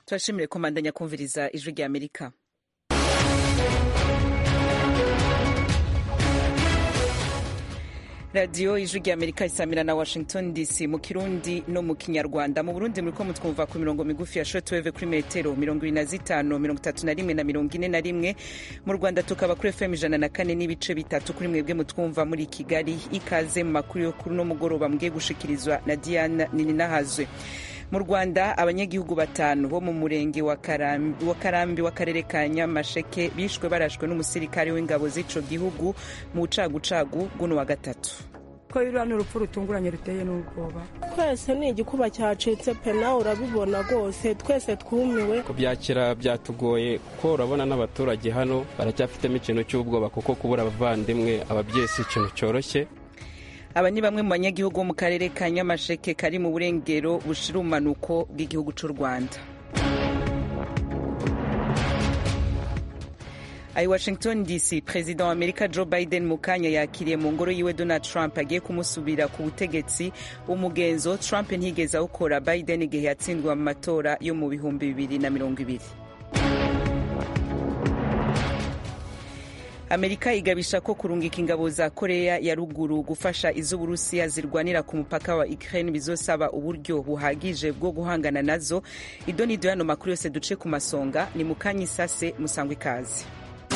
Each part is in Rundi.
turashimire komandanya kumviriza ijwi rya amerika radiyo ijwi rya amerika isamira na washington dc mu kirundi no mu kinyarwanda mu burundi muriko mutwumva ku mirongo migufi ya shortwave kuri metero mirongo ibiri na zitanu mirongo itatu na rimwe na mirongo ine na rimwe mu rwanda tukaba kuri fm ijana na kane n'ibice bitatu kuri mwebwe mutwumva muri kigali ikaze mu makuru yo kuri uno mugoroba mugiye gushikirizwa na diana nininahazwe mu rwanda abanyagihugu batanu bo mu murenge wa karambi w'akarere ka nyamasheke bishwe barashwe n'umusirikare w'ingabo z'ico gihugu mu bucagucagu bw'uno wa gatatu ko ruriya ni urupfu rutunguranye ruteye n'ubwoba twese ni igikuba cyacitse pe nawe urabibona rwose twese twumiwe kubyakira byatugoye kuko urabona n'abaturage hano baracyafitemo ikintu cy'ubwoba kuko kubura abavandimwe ababyeyi si ikintu cyoroshye aba ni bamwe mu banyagihugu bo mu karere ka nyamasheke kari mu burengero bushira umanuko bw'igihugu cy'u rwanda ayi washington dc perezida wa amerika joe biden mu kanya yakiriye mu ngoro yiwe donald trump agiye kumusubira ku butegetsi umugenzo trump ntigeze awukora biden igihe yatsindwa mu matora yo mu bihumbi bibiri na mirongo ibiri amerika igabisha ko kurungika ingabo za korea ya ruguru gufasha iz'uburusiya zirwanira ku mupaka wa ukraine bizosaba uburyo buhagije bwo guhangana nazo ido nido yano makuru yose duce ku masonga ni mukanya isase musangwa ikaze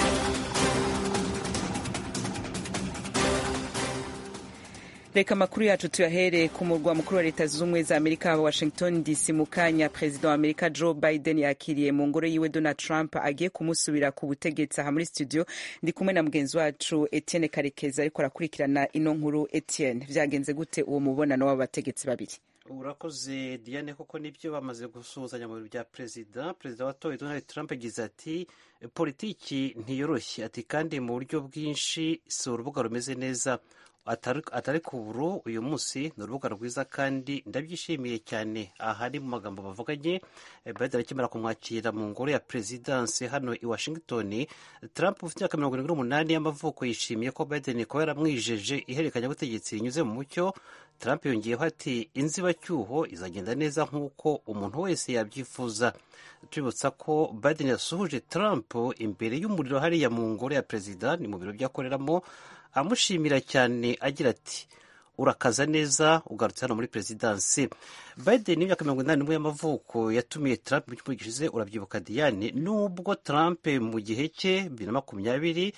reka amakuru yacu tuyahere ku murwa mukuru wa leta zunze ubumwe za amerika washington dc mu kanya perezida wa amerika joe biden yakiriye mu ngoro yiwe donald trump agiye kumusubira ku butegetsi aha muri studio ndi kumwe na mugenzi wacu etienne karekezi ariko arakurikirana ino nkuru etienne vyagenze gute uwo mubonano w'abategetsi babiri urakoze diane koko nibyo bamaze gusuhuzanya mu biro bya perezida perezida watowe donald trump yagize ati politiki ntiyoroshye ati kandi mu buryo bwinshi si urubuga rumeze neza atari ku buru uyu munsi ni urubuga rwiza kandi ndabyishimiye cyane ahari mu magambo bavuganye biden akimara kumwakira mu ngoro ya perezidansi hano i washington trump ufite imyaka mirongo irindwi n'umunani y'amavuko yishimiye ko biden kuba yaramwijeje ihererekanyabutegetsi rinyuze mu mucyo trump yongeyeho ati inzibacyuho izagenda neza nk'uko umuntu wese yabyifuza tubibutsa ko biden yasuhuje trump imbere y'umuriro hariya mu ngoro ya perezida ni mu biro byakoreramo amushimira cyane agira ati urakaza neza ugarutse hano muri perezidansi biden y'imyaka mirongo inani n'umwe y'amavuko yatumiye trump mu cyumweru gishize urabyibuka diane nubwo trump mu gihe cye bibiri na makumyabiri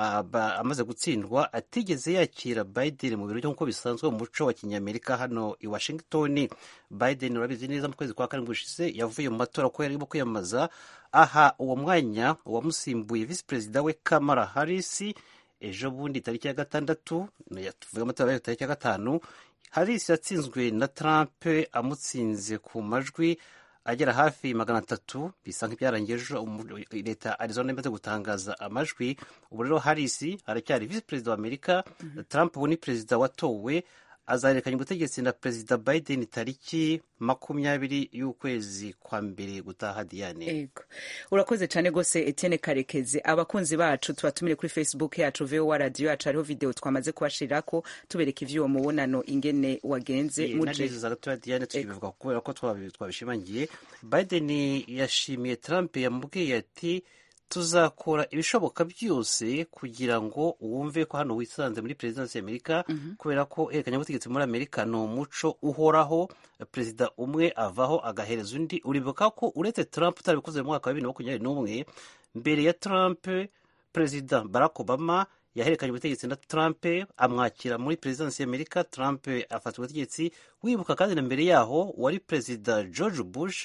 amaze gutsindwa atigeze yakira biden mu biro nk'uko bisanzwe mu muco wa kinyamerika hano i washington biden urabizi neza mu kwezi kwa karindwi gushize yavuye mu matora ko yarimo kwiyamamaza aha uwo mwanya uwamusimbuye visi perezida we kamara harris ejo bundi tariki ya gatandatu tuvuga amatora ya tariki ya gatanu harris yatsinzwe na trump amutsinze ku majwi agera hafi magana atatu bisa nk'ibyarangiye ejo leta arizona imaze gutangaza amajwi ubu rero harris aracyari visi perezida wa amerika trump ubu ni perezida watowe azahererekanya ubutegetsi na perezida biden tariki makumyabiri y'ukwezi kwa mbere gutaha diane ego urakoze cyane rwose etienne karekezi abakunzi bacu tubatumire kuri facebook yacu vowa radiyo yacu hariho video twamaze kubashirako tubereka ivy'uwo mubonano ingene wagenze muje gatoya diane tukibivuga kubera ko twabishimangiye biden yashimiye trump yamubwiye ati tuzakora ibishoboka byose kugira ngo wumve ko hano wisanze muri perezidansi ya amerika kubera ko ihererekanyabutegetsi muri amerika ni umuco uhoraho perezida umwe avaho agahereza undi uribuka ko uretse trump utarabikoze mu mwaka wa bibiri na makumyabiri n'umwe mbere ya trump perezida barack obama yahererekanye ubutegetsi na trump amwakira muri perezidansi ya amerika trump afata ubutegetsi wibuka kandi na mbere yaho wari perezida george bush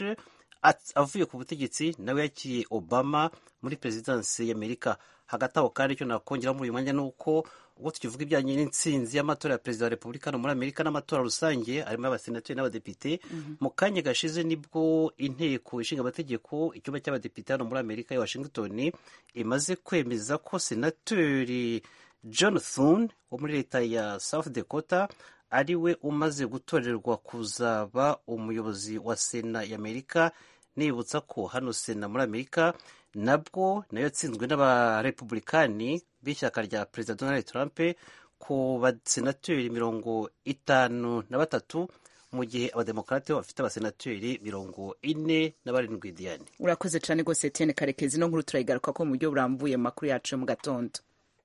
avuye ku butegetsi nawe yakiriye obama muri perezidansi y'amerika hagati aho kandi icyo nakongeraho muri uyu mwanya ni uko ubwo tukivuga ibijyanye n'intsinzi y'amatora ya perezida wa repubulika hano muri amerika n'amatora rusange harimo abasenateri n'abadepite mu kanya gashize nibwo inteko ishinga amategeko icyumba cy'abadepite hano muri amerika ya washington imaze kwemeza ko senateri john thune wo muri leta ya south dakota ari we umaze gutorerwa kuzaba umuyobozi wa sena y'amerika nibutsa ko hano sena muri amerika nabwo nayo yatsinzwe n'abarepublikani b'ishyaka rya perezida donald trump ku basenateri mirongo itanu na batatu mu gihe abademokarate bo bafite abasenateri mirongo ine na barindwi diane urakoze cyane rwose etienne karekezi no nkuru turayigaruka ko mu buryo burambuye mu makuru yacu yo mu gatondo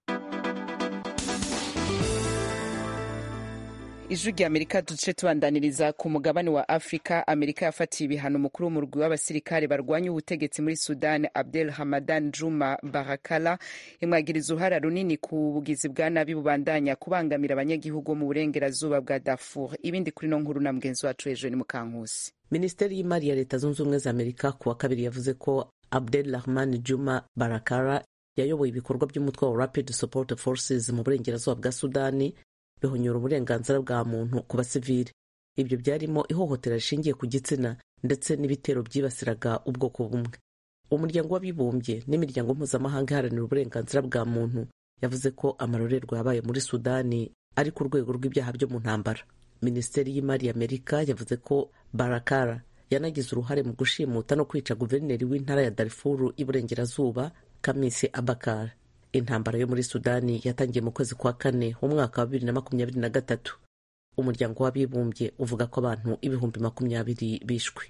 ijwi rya amerika duce tubandaniriza ku mugabane wa afurika amerika yafatiye ibihano umukuru w'umurwi w'abasirikare barwanya ubutegetsi muri sudan abdel hamadan juma barakala imwagiriza uruhara runini ku bugizi bwa nabi bubandanya kubangamira abanyagihugu mu burengerazuba bwa darfur ibindi kuri no nkuru na mugenzi wacu hejuru ni mukankusi minisiteri y'imari ya leta zunze ubumwe za amerika ku wa kabiri yavuze ko abdel rahman juma barakara yayoboye ibikorwa by'umutwe wa rapid support forces mu burengerazuba bwa sudani bihonyora uburenganzira bwa muntu ku basivili ibyo byarimo ihohotera rishingiye ku gitsina ndetse n'ibitero byibasiraga ubwoko bumwe umuryango w'abibumbye n'imiryango mpuzamahanga iharanira uburenganzira bwa muntu yavuze ko amarorerwa yabaye muri sudani ari ku rwego rw'ibyaha byo mu ntambara minisiteri y'imari ya amerika yavuze ko barakara yanagize uruhare mu gushimuta no kwica guverineri w'intara ya darifuru y'iburengerazuba kamisi abakar intambara yo muri sudani yatangiye mu kwezi kwa kane umwaka wa bibiri na makumyabiri na gatatu umuryango w'abibumbye uvuga ko abantu ibihumbi makumyabiri bishwe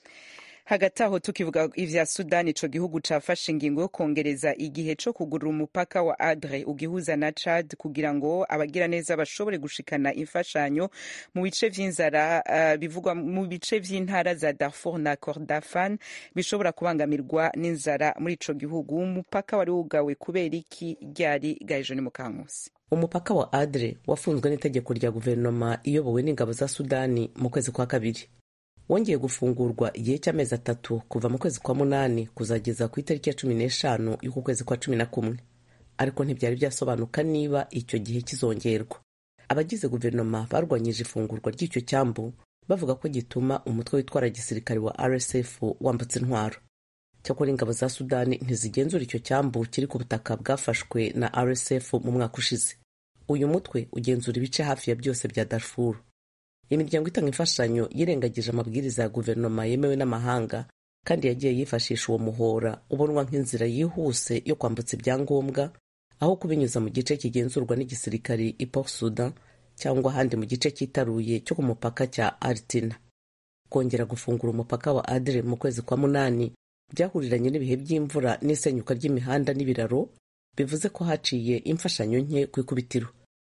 hagati aho tukivuga ivya sudani ico gihugu cafashe ingingo yo kongereza igihe co kugurura umupaka wa adre ugihuza na chad kugira ngo abagira neza bashobore gushikana imfashanyo mu bice vy'inzara uh, bivugwa mu bice vy'intara za darfur na kordafan bishobora kubangamirwa n'inzara muri ico gihugu umupaka wari wugawe kubera iki ryari gahejo ni mukankusi umupaka wa adre wafunzwe n'itegeko rya guverinoma iyobowe n'ingabo za sudani mu kwezi kwa kabiri wongeye gufungurwa igihe cy'amezi atatu kuva mu kwezi kwa munani kuzageza ku itariki ya cumi n'eshanu y'uku kwezi kwa cumi na kumwe ariko ntibyari byasobanuka niba icyo gihe kizongerwa abagize guverinoma barwanyije ifungurwa ry'icyo cyambu bavuga ko gituma umutwe witwara gisirikare wa rsf wambutse intwaro cyakora ingabo za sudani ntizigenzura icyo cyambu kiri ku butaka bwafashwe na rsf mu mwaka ushize uyu mutwe ugenzura ibice hafi ya byose bya darfur imiryango itanga imfashanyo yirengagije amabwiriza ya guverinoma yemewe n'amahanga kandi yagiye yifashisha uwo muhora ubonwa nk'inzira yihuse yo kwambutsa ibyangombwa aho kubinyuza mu gice kigenzurwa n'igisirikari i port sudan cyangwa ahandi mu gice cyitaruye cyo ku mupaka cya artina kongera gufungura umupaka wa adre mu kwezi kwa munani byahuriranye n'ibihe by'imvura n'isenyuka ry'imihanda n'ibiraro bivuze ko haciye imfashanyo nke ku ikubitiro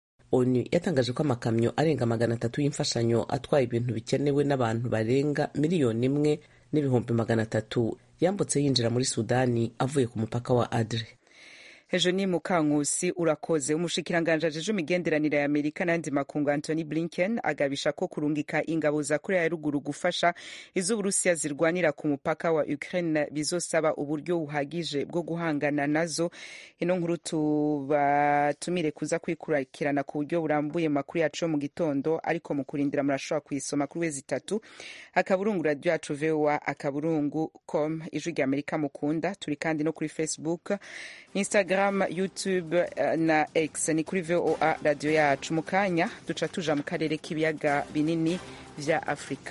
onu yatangaje ko amakamyo arenga magana atatu y'imfashanyo atwaye ibintu bikenewe n'abantu barenga miliyoni imwe n'ibihumbi magana atatu yambutse yinjira muri sudani avuye ku mupaka wa adre ejo ni mukankusi urakoze umushikiranganji ajeje imigenderanire ya amerika n'andi makungu antony blinken agabisha ko kurungika ingabo za korea ya ruguru gufasha iz'uburusiya zirwanira ku mupaka wa ukraine bizosaba uburyo buhagije bwo guhangana nazo ino nkuru tubatumire kuza kwikurikirana ku buryo burambuye mu makuru yacu yo mu gitondo ariko mu kurindira murashobora kuyisoma kuri wezi itatu akaburungu radiyo yacu voa akaburungu com ijwi rya amerika mukunda turi kandi no kuri facebook instagram youtube na x ni kuri voa radiyo yacu mu kanya duca tuja mu karere k'ibiyaga binini vya afurika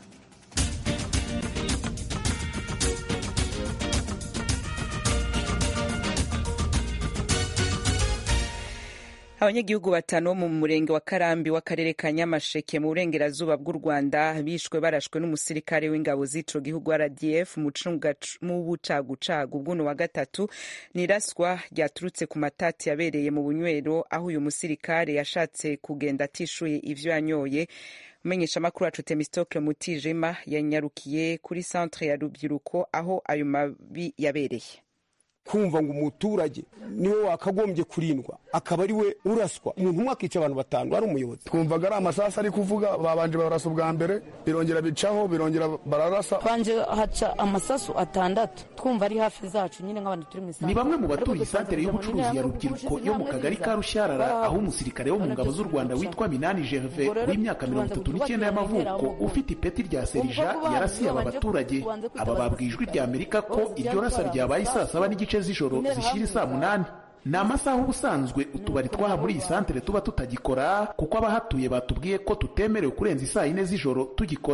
abanyagihugu batanu bo mu murenge wa karambi w'akarere ka nyamasheke mu burengerazuba bw'u rwanda bishwe barashwe n'umusirikare w'ingabo z'ico gihugu rdf mu bucagucagu bw'uno wa gatatu ni iraswa ryaturutse ku matati yabereye mu bunywero aho uyu musirikare yashatse kugenda atishuye ivyo yanyoye umumenyeshamakuru wacu temistokle mutijima yanyarukiye kuri centre ya rubyiruko aho ayo mabi yabereye kumva ngo umuturage niwe wakagombye kurindwa akaba ari we uraswa umuntu umwe akica abantu batanu ari umuyobozi twumvaga ari amasasu ari kuvuga babanje barasa ubwa mbere birongera bicaho birongera bararasa banje haca amasasu atandatu twumva ari hafi zacu nyine nk'abantu turi mu isantere ni bamwe mu baturiye isantere y'ubucuruzi ya rubyiruko yo mu kagari ka rushyarara aho umusirikare wo mu ngabo z'u rwanda witwa minani gerve w'imyaka mirongo itatu n'icyenda y'amavuko ufite ipeti rya serija yarasiye aba baturage aba babwiye ijwi rya amerika ko iryo rasa ryabaye saa saba n'igice z'ijoro zishyira isaa munani ni amasaha ubusanzwe utubari twaha muri iyi santere tuba tutagikora kuko abahatuye batubwiye ko tutemerewe kurenza isaa yine z'ijoro tugikora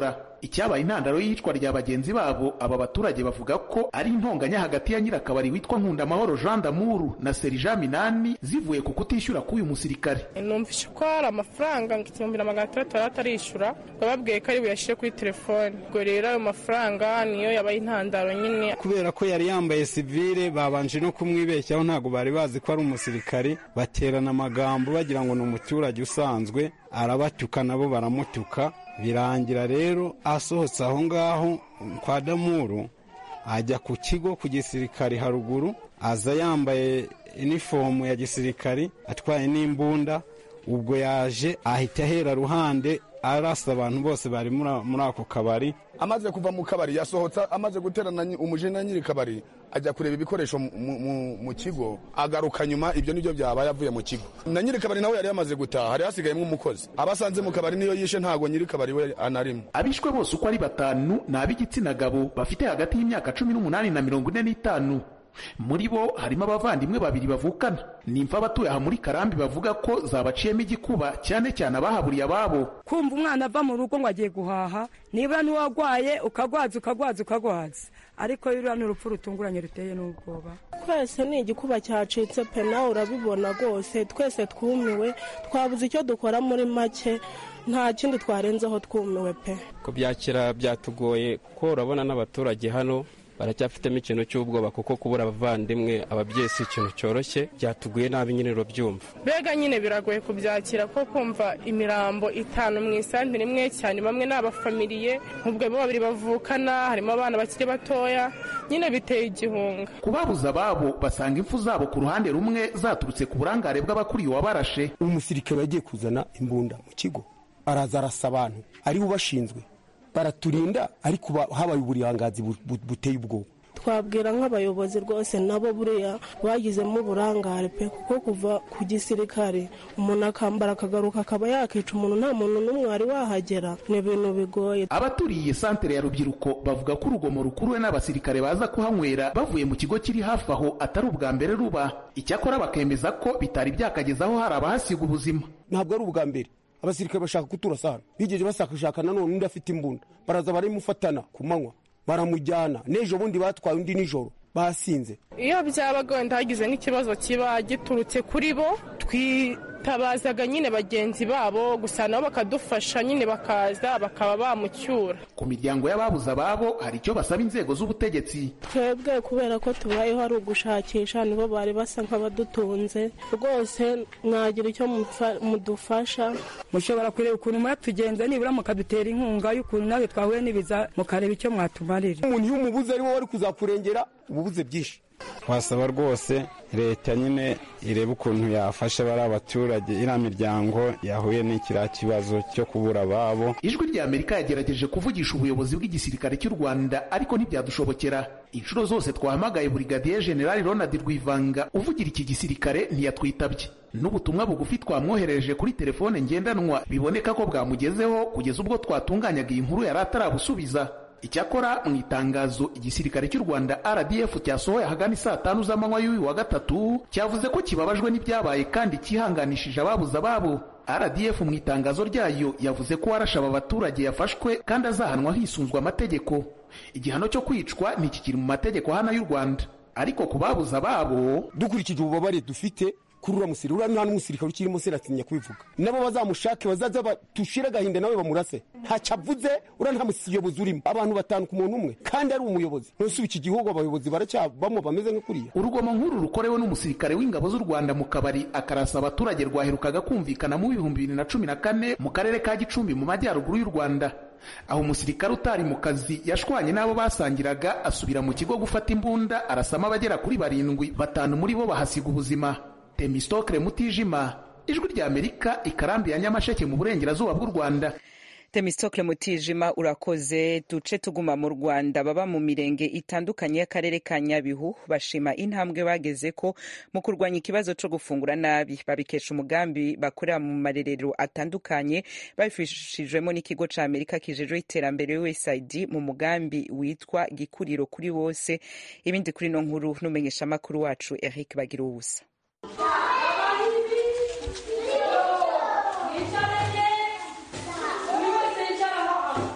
icyabaye intandaro y'iyicwa rya bagenzi babo aba baturage bavuga ko ari intonganya hagati ya nyirakabari witwa nkundamahoro jean damuru na serija minani zivuye ku kutishyura k'uyu musirikare numvise ko hari amafaranga ngo igihumbi na magana atandatu yari atarishyura bababwiye ko ari buyashyire kuri telefone ubwo rero ayo mafaranga niyo yabaye intandaro nyine kubera ko yari yambaye sivile babanje no kumwibeshyaho ntabwo bari bazi ko ari umusirikari baterana amagambo bagira ngo ni umuturage usanzwe arabatuka nabo baramutuka birangira rero asohotse aho ngaho kwa damuru ajya ku kigo ku gisirikari haruguru aza yambaye inifomu ya gisirikari atwaye n'imbunda ubwo yaje ahita ahera ruhande arasa abantu bose bari muri ako kabari amaze kuva mu kabari yasohotse amaze guterana umujene nyiri kabari ajya kureba ibikoresho mu kigo agaruka nyuma ibyo nibyo byabaye avuye mu kigo na nyiri kabari nawe yari yamaze gutaha hari hasigayemo umukozi abasanze mu kabari niyo yishe ntabwo nyiri kabari we anarimo abishwe bose uko ari batanu ni ab'igitsina gabo bafite hagati y'imyaka cumi n'umunani na mirongo ine n'itanu muri bo harimo abavandimwe babiri bavukana nimfa abatuye aha muri karambi bavuga ko zabaciyemo igikuba cyane cyane abahaburiye ababo kumva umwana ava mu rugo ngo agiye guhaha nibura n'uwagwaye ukagwaza ukagwaza ukagwaza ariko ruriya ni urupfu rutunguranye ruteye n'ubwoba twese ni igikuba cyacitse pe nawe urabibona rwose twese twumiwe twabuze icyo dukora muri make nta kindi twarenzeho twumiwe pe kubyakira byatugoye kuko urabona n'abaturage hano baracyafitemo ikintu cy'ubwoba kuko kubura abavandimwe ababyeyi si ikintu cyoroshye byatuguye nabi nyine urabyumva mbega nyine biragoye kubyakira ko kumva imirambo itanu mu isantere imwe cyane bamwe ni abafamiliye ubwo babiri bavukana harimo abana bakiri batoya nyine biteye igihunga kubabuza ababo basanga impfu zabo ku ruhande rumwe zaturutse ku burangare bw'abakuriye uwabarashe umusirikare yagiye kuzana imbunda mu kigo araza arasa abantu ariwe ubashinzwe baraturinda ariko habaye uburangazi buteye ubwoba twabwira nk'abayobozi rwose nabo buriya bagizemo uburangare pe kuko kuva ku gisirikare umuntu akambara akagaruka akaba yakica umuntu nta muntu n'umwe wari wahagera ni ibintu bigoye abaturiye santere ya rubyiruko bavuga ko urugomo rukuruwe n'abasirikare baza kuhanywera bavuye mu kigo kiri hafi aho atari ubwa mbere ruba icyakora bakemeza ko bitari byakagezaho hari abahasiga ubuzima ntabwo ari ubwa mbere abasirikare bashaka kuturasa hano bigeje bashaka nanone undi afite imbunda baraza baramufatana ku manywa baramujyana n'ejo bundi batwaye undi nijoro basinze iyo byabaga wenda hagize nk'ikibazo kiba giturutse kuri bo twitabazaga nyine bagenzi babo gusa nabo bakadufasha nyine bakaza bakaba bamucyura ku miryango y'ababuze ababo hari icyo basaba inzego z'ubutegetsi twebwe kubera ko tubayeho ari ugushakisha nibo bari basa nk'abadutunze rwose mwagira icyo mudufasha mushobora kureba ukuntu mwatugenza nibura mukadutera inkunga y'ukuntu nawe twahuye n'ibiza mukareba icyo mwatumarira umuntu iyo umubuze ari wowe wari kuzakurengera ububuze byinshi twasaba rwose leta nyine irebe ukuntu yafasha bari abaturage iriya miryango yahuye n'ikiriya kibazo cyo kubura ababo ijwi rya amerika yagerageje kuvugisha ubuyobozi bw'igisirikare cy'u rwanda ariko ntibyadushobokera inshuro zose twahamagaye burigadiye generali ronald rwivanga uvugira iki gisirikare ntiyatwitabye n'ubutumwa bugufi twamwoherereje kuri telefone ngendanwa biboneka ko bwamugezeho kugeza ubwo twatunganyaga iyi nkuru yari atarabusubiza icyakora mu itangazo igisirikare cy'u rwanda rdf cyasohoye ahagana saa tanu z'amanywa y'uyu wa gatatu cyavuze ko kibabajwe n'ibyabaye kandi cyihanganishije ababuze ababo rdf mu itangazo ryayo yavuze ko warashe aba baturage yafashwe kandi azahanwa hisunzwe amategeko igihano cyo kwicwa ntikikiri mu mategeko hano y'u rwanda ariko ku babuze ababo dukurikije ububabare dufite kuri uriya musirikare uriya nta n'umusirikare ukirimo se atinya kubivuga nabo bazamushake bazaza batushire agahinda nawe bamurase ntacyo avuze uriya nta muyobozi urimo abantu batanu ku muntu umwe kandi ari umuyobozi ntusubi iki gihugu abayobozi baracyabamo bameze nka kuriya urugomo nk'uru rukorewe n'umusirikare w'ingabo z'u rwanda mu kabari akarasa abaturage rwaherukaga kumvikana mu bihumbi bibiri na cumi na kane mu karere ka gicumbi mu majyaruguru y'u rwanda aho umusirikare utari mu kazi yashwanye n'abo basangiraga asubira mu kigo gufata imbunda arasamo abagera kuri barindwi batanu muri bo bahasiga ubuzima temistokre mutijima ijwi rya amerika ikarambi ya nyamasheke mu burengerazuba bw'u rwanda temistokle mutijima urakoze duce tuguma mu rwanda baba mu mirenge itandukanye y'akarere ka nyabihu bashima intambwe bageze ko mu kurwanya ikibazo cyo gufungura nabi babikesha umugambi bakorera mu marerero atandukanye babifashijwemo n'ikigo cya amerika kijejwe iterambere usaid mu mugambi witwa gikuriro kuri bose ibindi kuri no nkuru n'umenyeshamakuru wacu eric bagira ubusa mu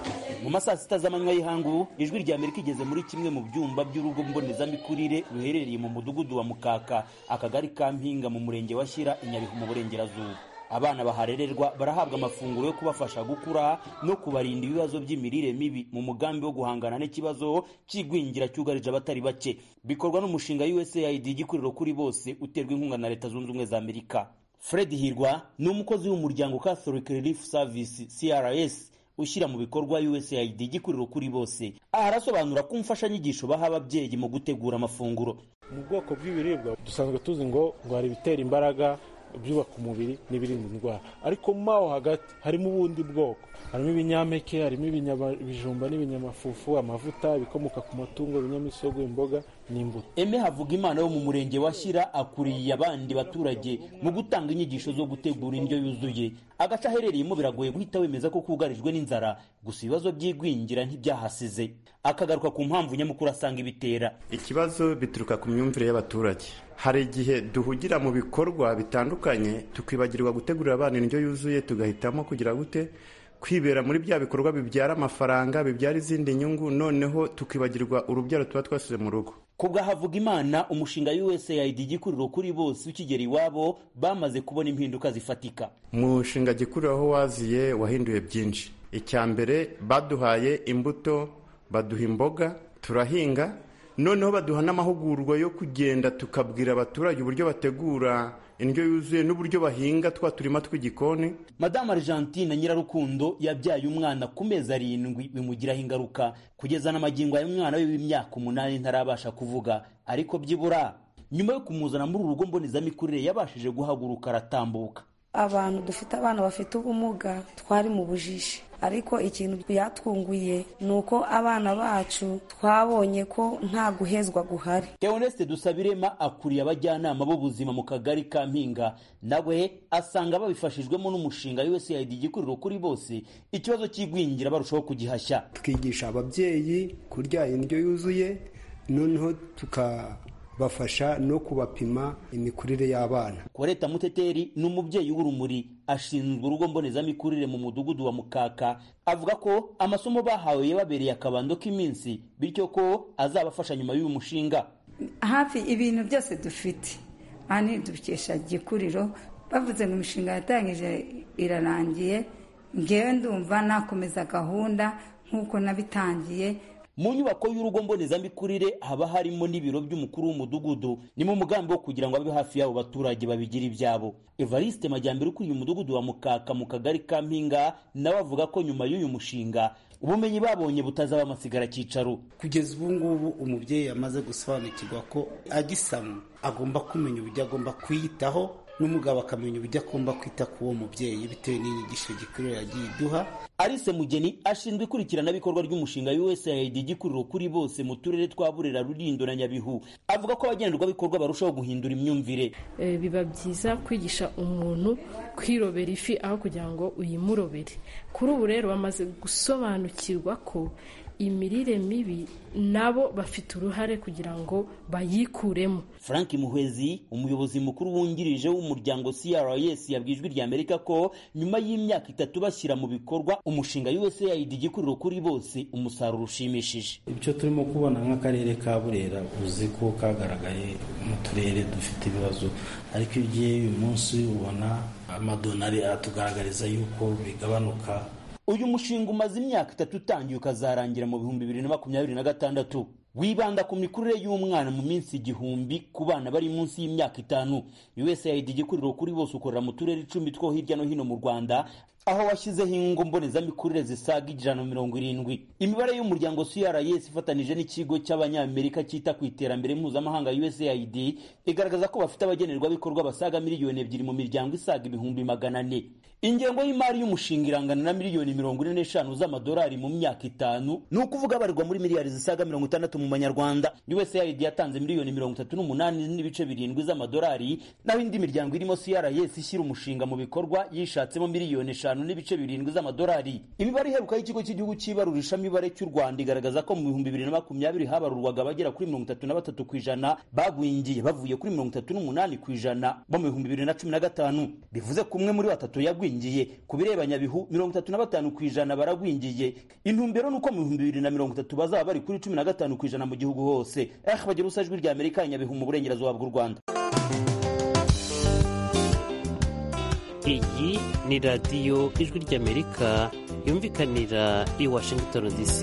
mu masaa sita z'amanywa y'ihangu ijwi rya amerika igeze muri kimwe mu byumba by'urugo mbonezamikurire ruherereye mu mudugudu wa mukaka akagari ka mpinga mu murenge wa shyira i nyabihu mu burengerazuba abana baharererwa barahabwa amafunguro yo kubafasha gukura no kubarinda ibibazo by'imirire mibi mu mugambi wo guhangana n'ikibazo cy'igwingira cyugarije abatari bake bikorwa n'umushinga usaid igikuriro kuri bose uterwa inkunga na leta zunze ubumwe za amerika fred hirwa ni umukozi w'umuryango catholic relief service crs ushyira mu bikorwa usaid igikuriro kuri bose aha arasobanura ko imfashanyigisho baha ababyeyi mu gutegura amafunguro mu bwoko bw'ibiribwa dusanzwe tuzi ngo ngo hari ibitera imbaraga ibyubaka umubiri n'ibirinda indwara ariko mo aho hagati harimo ubundi bwoko harimo ibinyampeke harimo ibijumba n'ibinyamafufu amavuta ibikomoka ku matungo ibinyamisogwe imboga n'imbuto eme havuga imana wo mu murenge wa shyira akuriye abandi baturage mu gutanga inyigisho zo gutegura indyo yuzuye agace aherereyemo biragoye guhita wemeza ko kugarijwe n'inzara gusa ibibazo by'igwingira ntibyahasize akagaruka ku mpamvu nyamukuru asanga ibitera ikibazo bituruka ku myumvire y'abaturage hari igihe duhugira mu bikorwa bitandukanye tukibagirwa gutegurira abana indyo yuzuye tugahitamo kugira gute kwibera muri bya bikorwa bibyara amafaranga bibyara izindi nyungu noneho tukibagirwa urubyaro tuba twasize mu rugo kubwa havuga imana umushinga usaid igikuriro kuri bose ukigera iwabo bamaze kubona impinduka zifatika umushinga gikuriro aho waziye wahinduye byinshi icya mbere baduhaye imbuto baduha imboga turahinga noneho baduha n'amahugurwa yo kugenda tukabwira abaturage uburyo bategura indyo yuzuye n'uburyo bahinga twa turima tw'igikoni madamu argentine nyirarukundo yabyaye umwana ku mezi arindwi bimugiraho ingaruka kugeza n'amagingo y'umwana we w'imyaka umunani ntarabasha kuvuga ariko byibura nyuma yo kumuzana muri uru rugo mbonezamikurire yabashije guhaguruka aratambuka abantu dufite abana bafite ubumuga twari mu bujiji ariko ikintu byatwunguye ni uko abana bacu twabonye ko nta guhezwa guhari Theoneste Dusabirema akuriye abajyanama b'ubuzima mu kagari ka Mpinga nawe asanga babifashijwemo n'umushinga USAID igikuriro kuri bose ikibazo cy'igwingira barushaho kugihashya twigisha ababyeyi kurya indyo yuzuye noneho tukabafasha no kubapima imikurire y'abana Koreta Muteteri ni umubyeyi w'urumuri ashinzwe urugo mbonezamikurire mu mudugudu wa Mukaka avuga ko amasomo bahawe yababereye akabando k'iminsi bityo ko azabafasha nyuma y'uyu mushinga hafi ibintu byose dufite aha dukesha gikuriro bavuze ngo imishinga yatangije irarangiye ngewe ndumva nakomeza gahunda nk'uko nabitangiye mu nyubako y'urugo mbonezamikurire haba harimo n'ibiro by'umukuru w'umudugudu ni mu mugambi wo kugira ngo abe hafi y'abo baturage babigira ibyabo evariste majyambere ukuriye umudugudu wa mukaka mu kagari ka mpinga nawe avuga ko nyuma y'uyu mushinga ubumenyi babonye butazaba amasigara cyicaro kugeza ubu ngubu umubyeyi yamaze gusobanukirwa ko agisama agomba kumenya uburyo agomba kwiyitaho n'umugabo akamenya uburyo agomba kwita ku uwo mubyeyi bitewe n'inyigisho gikuriro yagiye iduha Alice Mugeni ashinzwe ikurikiranabikorwa ry'umushinga USAID igikuriro kuri bose mu turere twa Burera Rulindo na Nyabihu avuga ko abagenerwabikorwa barushaho guhindura imyumvire e, biba byiza kwigisha umuntu kwirobera ifi aho kugira ngo uyimurobere kuri ubu rero bamaze gusobanukirwa ko imirire mibi nabo bafite uruhare kugira ngo bayikuremo frank muhwezi umuyobozi mukuru wungirije w'umuryango crs yabwiye ijwi rya amerika ko nyuma y'imyaka itatu bashyira mu bikorwa umushinga usaid igikuriro kuri bose umusaruro ushimishije ibyo turimo kubona nk'akarere ka burera uzi ko kagaragaye mu turere dufite ibibazo ariko iyo ugiye uyu munsi ubona amadonari aratugaragariza yuko bigabanuka uyu mushinga umaze imyaka itatu utangiye ukazarangira mu bihumbi bibiri na makumyabiri na gatandatu wibanda ku mikurire y'umwana mu minsi igihumbi ku bana bari munsi y'imyaka itanu usaid igikuriro kuri bose ukorera mu turere icumi two hirya no hino mu rwanda aho washyizeho ingo mbonezamikurire zisaga ijana na mirongo irindwi imibare y'umuryango crs ifatanije n'ikigo cy'abanyamerika cyita ku iterambere mpuzamahanga usaid igaragaza ko bafite abagenerwabikorwa basaga miliyoni ebyiri mu miryango isaga ibihumbi magana ane ingengo y'imari y'umushinga irangana na miliyoni mirongo ine n'eshanu z'amadolari mu myaka itanu ni ukuvuga abarirwa muri miliyari zisaga mirongo itandatu mu manyarwanda usaid yatanze miliyoni mirongo itatu n'umunani n'ibice birindwi z'amadolari naho indi miryango irimo crs ishyira umushinga mu bikorwa yishatsemo miliyoni eshanu gatanu n'ibice birindwi z'amadolari imibare iheruka y'ikigo cy'igihugu cy'ibarurishamibare cy'u rwanda igaragaza ko mu bihumbi bibiri na makumyabiri habarurwaga abagera kuri mirongo itatu na batatu ku ijana bagwingiye bavuye kuri mirongo itatu n'umunani ku ijana bo mu bihumbi bibiri na cumi na gatanu bivuze ko umwe muri batatu yagwingiye ku bireba nyabihu mirongo itatu na batanu ku ijana baragwingiye intumbero ni uko mu bihumbi bibiri na mirongo itatu bazaba bari kuri cumi na gatanu ku ijana mu gihugu hose eh bagira ubusa ijwi rya amerika nyabihu mu burengerazuba bw'u rwanda iyi ni radiyo ijwi ry'amerika yumvikanira i washington dc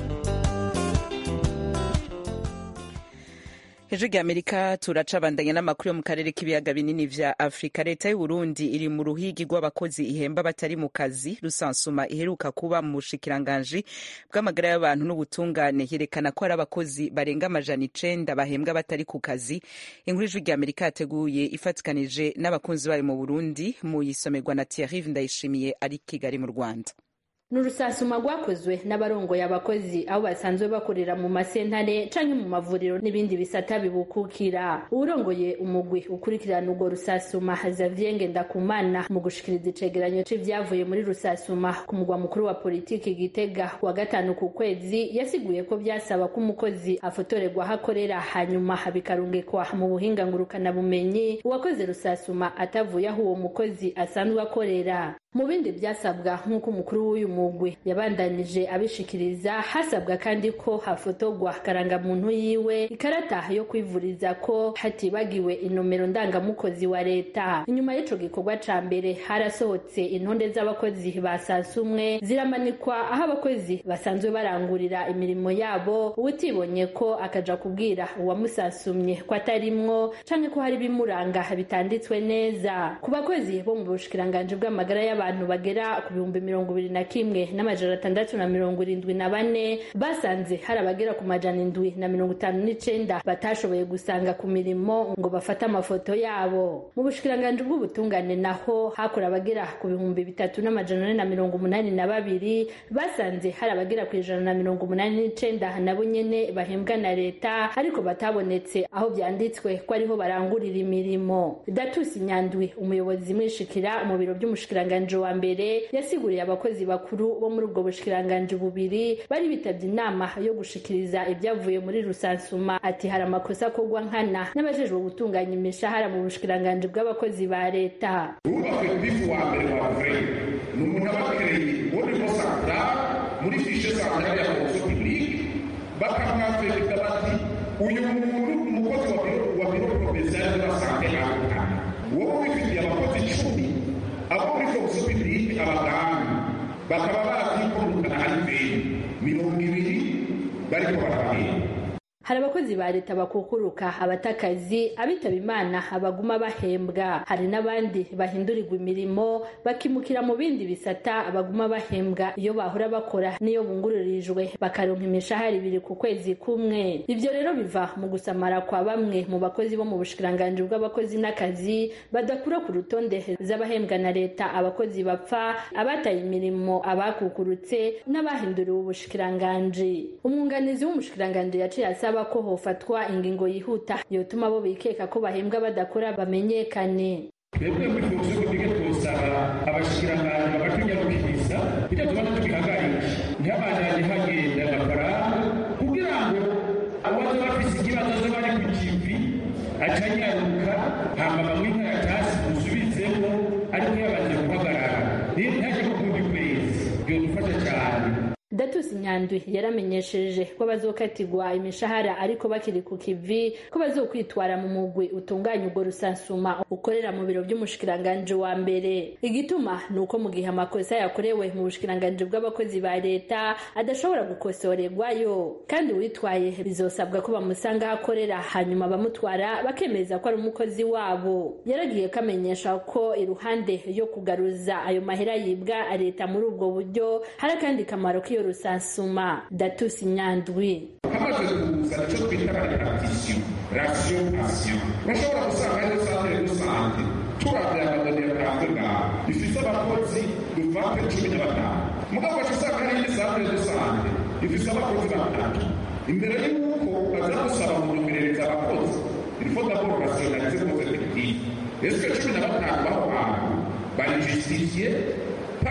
hejuru ry'amerika turacabandanya n'amakuru yo mu karere k'ibiyaga binini vya afurika leta y'u burundi iri mu ruhigi rw'abakozi ihemba batari mu kazi rusansuma iheruka kuba mu bushikiranganji bw'amagara y'abantu n'ubutungane yerekana ko hari abakozi barenga amajana icenda bahembwa batari ku kazi inkuru ijwi ry'amerika yateguye ifatikanije n'abakunzi bayo mu burundi mu yisomerwa na thierry ndayishimiye ari kigali mu rwanda ni urusasuma rwakozwe n'abarongoye abakozi aho basanzwe bakorera mu masentare canke mu mavuriro n'ibindi bisata bibukukira uwurongoye umugwi ukurikirana urwo rusasuma Xavier Ngendakumana mu gushikiriza icegeranyo c'ivyavuye muri rusasuma ku mugwa mukuru wa politiki Gitega wa gatanu ku kwezi yasiguye ko vyasaba ko umukozi afotorerwa aho akorera hanyuma bikarungikwa mu buhinga ngurukana bumenyi uwakoze rusasuma atavuye aho uwo mukozi asanzwe akorera mu bindi byasabwa nk'uko umukuru w'uyu mugwi yabandanije abishikiriza hasabwa kandi ko hafotorwa karangamuntu yiwe ikarata yo kwivuriza ko hatibagiwe inomero ndangamukozi wa leta inyuma y'ico gikorwa ca mbere harasohotse intonde z'abakozi ba sasumwe ziramanikwa aho abakozi basanzwe barangurira imirimo yabo uwutibonye ko akaja kubwira uwamusasumye ko atarimwo canke ko hari ibimuranga bitanditswe neza ku bakozi bo mu bushikiranganji bw'amagara y'abantu abantu bagera ku bihumbi mirongo ibiri na kimwe n'amajana atandatu na mirongo irindwi na bane basanze hari abagera ku majana indwi na mirongo itanu n'icenda batashoboye gusanga ku mirimo ngo bafate amafoto yabo mu bushikiranganji bw'ubutungane naho hakora abagera ku bihumbi bitatu n'amajana ane na mirongo umunani na babiri basanze hari abagera ku ijana na mirongo umunani n'icenda nabo nyene bahembwa na leta ariko batabonetse aho vyanditswe ko ariho barangurira imirimo datusi nyandwi umuyobozi mwishikira mu biro vy'umushikiranganji wa mbere yasiguriye abakozi bakuru bo muri ubwo bushikiranganji bubiri bari bitabye inama yo gushikiriza ibyavuye muri rusansuma ati hari amakosa akorwa nkana n'abajejwe gutunganya imishahara mu bushikiranganji bw'abakozi ba leta wubakwe ku bifu wa mbere wa vure ni umuntu abakereye wonimo santara muri fishe santara ya fonction publique bakamwafekita bati uyu muntu umukozi wa biro wa biro provincial de la sante akukana wowe wifitiye abakozi icumi abo muri fonction publique abaganga bakaba barakwikundukana hari mbere mirongo ibiri bariko barabahemba hari abakozi ba leta bakukuruka abatakazi abitaba imana abaguma bahembwa hari n'abandi bahindurirwa imirimo bakimukira mu bindi bisata baguma bahembwa iyo bahora bakora n'iyo bunguririjwe bakaronka imishahara ibiri ku kwezi kumwe ibyo rero biva mu gusamara kwa bamwe mu bakozi bo mu bushikiranganji bw'abakozi n'akazi badakura ku rutonde z'abahembwa na leta abakozi bapfa abataye imirimo abakukurutse n'abahinduriwe ubushikiranganji umwunganizi w'umushikiranganji yaciye asaba ko hofatwa ingingo yihuta yotuma abo bikeka ko bahembwa badakora bamenyekane twebwe muri fonction publique twosaba abashikiranganji bakatunyarukiriza ibyo tubona tubihagarisha ntihabandanye hagenda amafaranga kugira ngo abaza bafise ikibazo zo bari ku kivi acanyaruka hama bamwe inkaratasi dusubizemo ariko yabanje guhagarara ntaje kukundi kwezi byodufasha cyane datusi nyandwi yaramenyesheje ko bazokatirwa imishahara ariko bakiri ku kivi ko bazokwitwara mu mugwi utunganya urwo rusansuma ukorera mu biro by'umushikiranganji wa mbere igituma ni uko mu gihe amakosa yakorewe mu bushikiranganji bw'abakozi ba leta adashobora gukosorerwayo kandi uwitwaye bizosabwa ko bamusanga aho akorera hanyuma bamutwara bakemeza ko ari umukozi wabo yaragiye kamenyesha ko iruhande yo kugaruza ayo mahera yibwa leta muri ubwo buryo hari akandi kamaro k'iyo rusansuma datusi nyandwi hamaze kuza icyo twita repartition ratio action urashobora gusanga hariho santere rusange turabye amadonero yatanzwe ngaho ifite abakozi dufate cumi na batanu mugabo wacu usanga hari indi santere rusange ifite abakozi batatu imbere y'uko baza gusaba mu nyomerereza abakozi ilfo d'abord rationaliser nos effectifs est-ce que cumi na batanu baho hantu bari justifiye par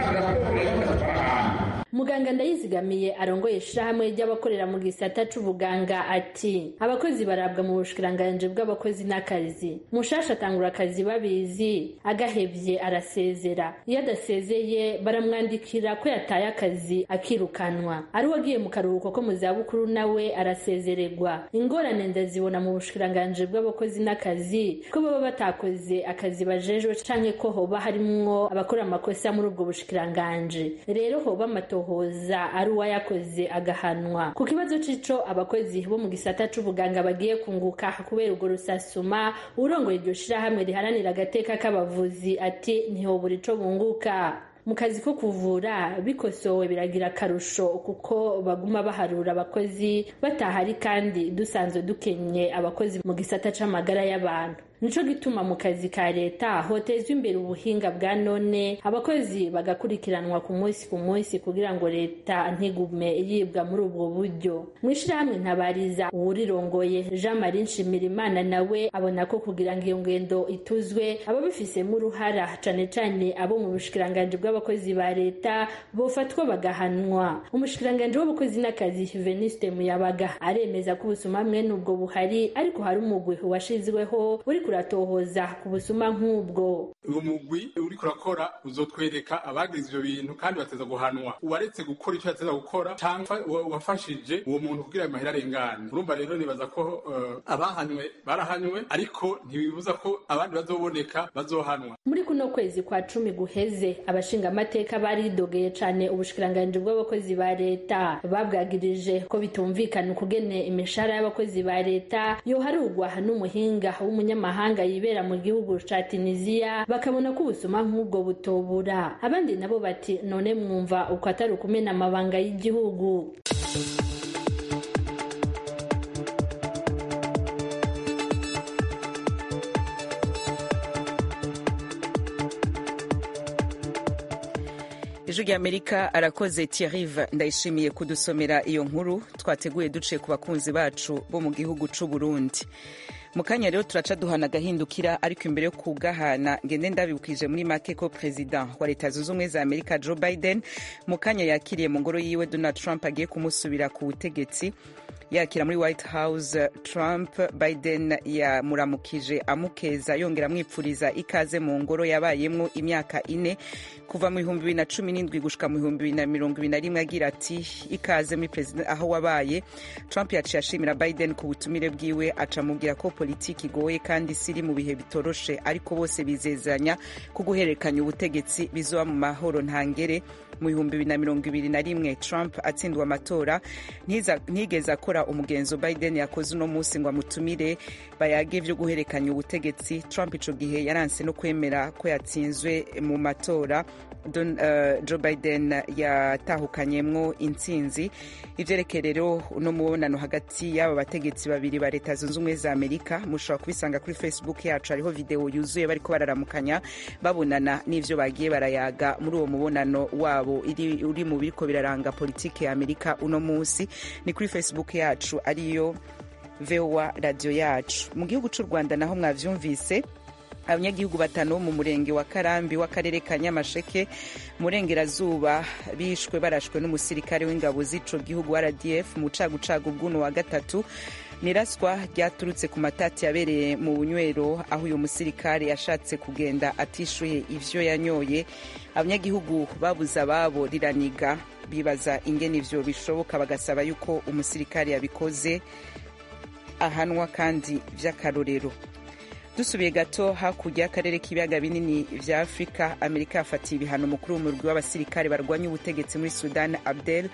batanze raporo ya bagatwara ahantu muganga ndayizigamiye arongoye ishirahamwe ry'abakorera mu gisata c'ubuganga ati abakozi barabwa mu bushikiranganji bw'abakozi n'akazi mushasha atangura akazi babizi agahevye arasezera iyo adasezeye baramwandikira ko yataye akazi akirukanwa ari wagiye mu karuhuko ko mu zabukuru nawe arasezererwa ingorane ndazibona mu bushikiranganji bw'abakozi n'akazi ko baba batakoze akazi bajejwe canke ko hoba harimwo abakora amakosa muri ubwo bushikiranganji rero hoba amato hoza ari uwayakoze agahanwa ku kibazo c'ico abakozi bo mu gisata c'ubuganga bagiye kunguka kubera urwo rusasuma urongoye iryo shirahamwe riharanira agateka k'abavuzi ati ntihobura ico bunguka mu kazi ko kuvura bikosowe biragira akarusho kuko baguma baharura abakozi batahari kandi dusanzwe dukenye abakozi mu gisata c'amagara y'abantu nico gituma mu kazi ka leta hotezwa imbere ubuhinga bwa none abakozi bagakurikiranwa ku munsi ku munsi kugira ngo leta ntigume yibwa muri ubwo buryo mu ishirahamwe ntabariza uwurirongoye jean marie nshimirimana nawe abona ko kugira ngo iyo ngendo ituzwe ababifisemo uruhara cane cane abo mu bushikiranganji bw'abakozi ba leta bofatwa bagahanwa umushikiranganji w'abakozi n'akazi veniste muyabaga aremeza ko ubusuma mwene ubwo buhari ariko hari umugwi washizweho uri kuratohoza ku busuma nk'ubwo uwo mugwi uriko urakora uzotwereka abagize ivyo bintu kandi bateza guhanwa uwaretse gukora ico yateza gukora canke wafashije uwo muntu kugira amahera arengane urumva rero nibaza ko uh, abahanywe barahanywe ariko ntibibuza ko abandi bazoboneka bazohanwa muri kuno kwezi kwa cumi guheze abashinga amateka baridogeye cane ubushikiranganji bw'abakozi ba leta babwagirije ko bitumvikana ukugene imishahara y'abakozi ba leta yoharugwa n'umuhinga w'umunyamahanga yibera mu gihugu ca tunisiya bakabona ko ubusuma nk'ubwo butobura abandi nabo bati none mwumva uko atari ukumena amabanga y'igihugu ijwi ry'amerika arakoze thierrive ndayishimiye kudusomera iyo nkuru twateguye duciye ku bakunzi bacu bo mu gihugu c'u burundi mu kanya rero turaca duhana agahindukira ariko imbere yo kugahana ngende ndabibukije muri make ko perezida wa leta zunze ubumwe za amerika joe biden mu kanya yakiriye mu ngoro yiwe donald trump agiye kumusubira ku butegetsi yakira muri white house trump biden yamuramukije amukeza yongera amwipfuriza ikaze mu ngoro yabayemwo imyaka ine kuva mu bihumbi bibiri na cumi n'indwi gushika mu bihumbi bibiri na mirongo ibiri na rimwe agira ati ikaze muri perezida aho wabaye trump yaciye ashimira biden ku butumire bwiwe aca amubwira ko politiki igoye kandi isi iri mu bihe bitoroshe ariko bose bizezanya ko guhererekanya ubutegetsi bizoba mu mahoro ntangere mu bihumbi bibiri na mirongo ibiri na rimwe trump atsindwa amatora ntigeze akora umugenzo biden yakoze uno munsi ngo amutumire bayage vyo guhererekanya ubutegetsi trump ico gihe yaranse no kwemera ko yatsinzwe mu matora Don, uh, joe biden yatahukanyemwo intsinzi ivyerekeye rero uno mubonano hagati y'aba bategetsi babiri ba leta zunze ubumwe za amerika mushobora kubisanga kuri facebook yacu hariho video yuzuye bariko bararamukanya babonana n'ivyo bagiye barayaga muri uwo mubonano wabo iri, uri mu biriko biraranga politike ya amerika uno munsi ni kuri facebook yacu ariyo voa radio yacu mu gihugu c'u rwanda naho mwavyumvise abanyagihugu batanu bo mu murenge wa karambi w'akarere ka nyamasheke murengerazuba bishwe barashwe n'umusirikare w'ingabo z'ico gihugu rdf mu cagucagu bw'uno wa gatatu niraswa ryaturutse ku matati yabereye mu bunywero aho uyu musirikare yashatse kugenda atishuye ivyo yanyoye abanyagihugu babuze ababo riraniga bibaza ingene ivyo bishoboka bagasaba yuko umusirikare yabikoze ahanwa kandi vy'akarorero dusubiye gato hakurya y'akarere k'ibiyaga binini vya afurika amerika yafatiye ibihano mukuru w'umurwi w'abasirikare barwanya ubutegetsi muri sudan abdel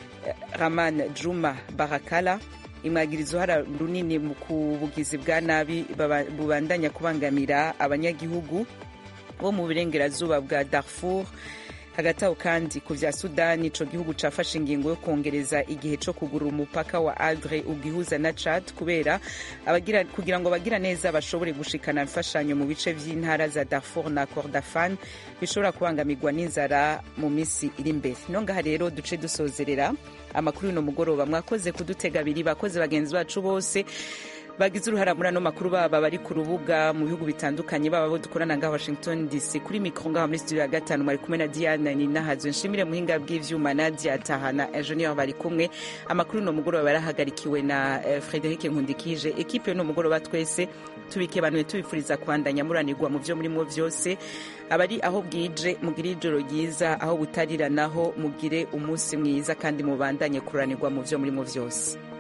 rahman juma barakala imwagiriza uruhara runini mu kubugizi bwa nabi bubandanya kubangamira abanyagihugu bo mu burengerazuba bwa darfur hagati aho kandi ku vya sudani ico gihugu cafashe ingingo yo kongereza igihe co kugurura umupaka wa adre ugihuza na chad kubera abagira, kugira ngo abagira neza bashobore gushikana imfashanyo mu bice vy'intara za darfur na kordafan bishobora kubangamirwa n'inzara mu misi iri imbere no ngaha rero duce dusozerera amakuru y'uno mugoroba mwakoze kudutega abiri bakoze bagenzi bacu bose bagize uruhara muri ano makuru baba bari ku rubuga mu bihugu bitandukanye baba bo dukorana ngaha washington dc kuri mikoro ngaha muri studio ya gatanu bari kumwe na diana ninahazwe nshimire muhinga bw'ivyuma nadia tahana engineer bari kumwe amakuru no mugoroba yarahagarikiwe na eh, frederic nkundikije ekipe no mugoroba twese tubike banuye tubifuriza kubandanya muranirwa mu vyo murimo vyose abari aho bwije mugire ijoro ryiza aho butarira naho mugire umunsi mwiza kandi mubandanye kuranirwa mu vyo murimo vyose